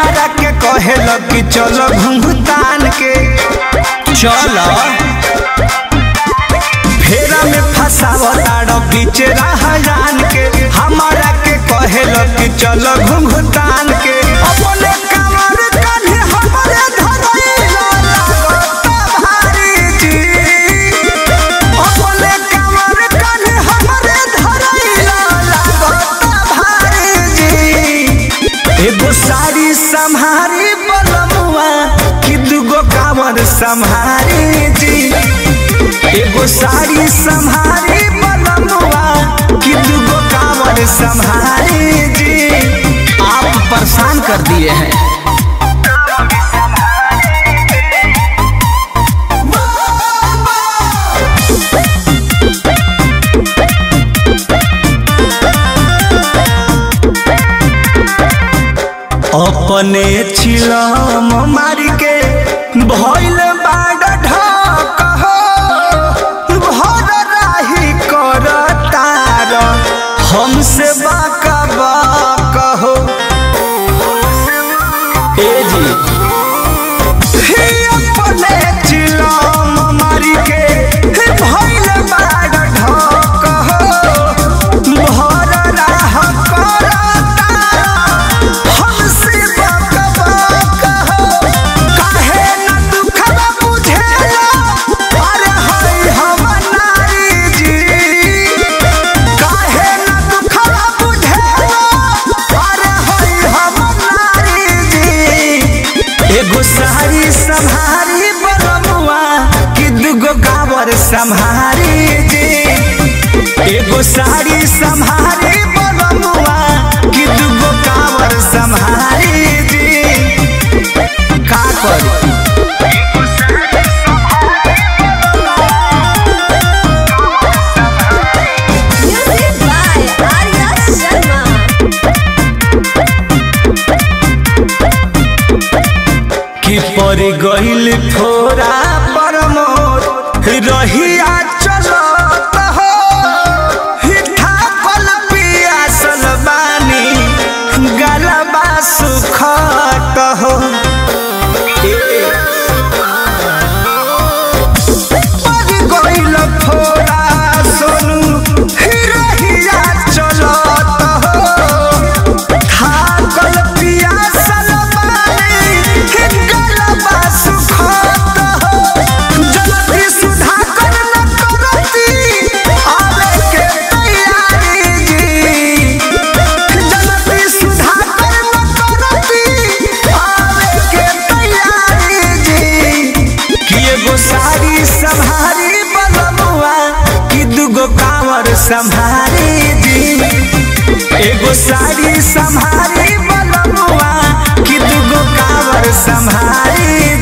हमारा के कहेल कि चलो घुंघतान के चलो फेरा में फसावताड़ बीचे रहजान के हमारा के कहेल कि चलो घुंघतान के अपने कमर कान्हे हमरे धरैला लागता भारी जी अपने कमर कान्हे हमरे धरैला लागता भारी जी एगो साड़ी संहारी बलमुआ कि दूगो कांवर संहारी जी एगो साड़ी संहारी बलमुआ कि दूगो कांवर संहारी जी आप परेशान कर दिए हैं अपने छिलम मारी के भइल बाड ढक हो भर राही कर तार हमसे बाका बाक हो ए जी हे अपने चिलम मारी के हे भइल बाड ढक हो भर राह कर तार हमसे बाक बाक हो काहे न दुखवा बुझेला अरे हई हम नारी जी काहे न दुखवा बुझेला अरे हई हम नारी जी एगो साड़ी संहारी बलमुआ कि दूगो गावर संहारी जी एगो साड़ी संहारी बलमुआ कि दूगो कावर संहारी जी का करी Music by Arya Sharma. कि पर गइल फोरा पर मोर रहिया चलत हो हिठा कल पियासल बानी गलबा सुखत हो पर गइल फोरा सोनू रहिया चलत हो थाकल पियासल बानी गलबा सुखत हो जल्दी सुधाकर न करती आवे के तैयारी जी जल्दी सुधाकर न करती आवे के तैयारी जी कि एगो साड़ी संभारी बलमुआ कि दूगो कांवर संभारी जी एगो साड़ी संभारी बलमुआ कि दूगो कांवर संभारी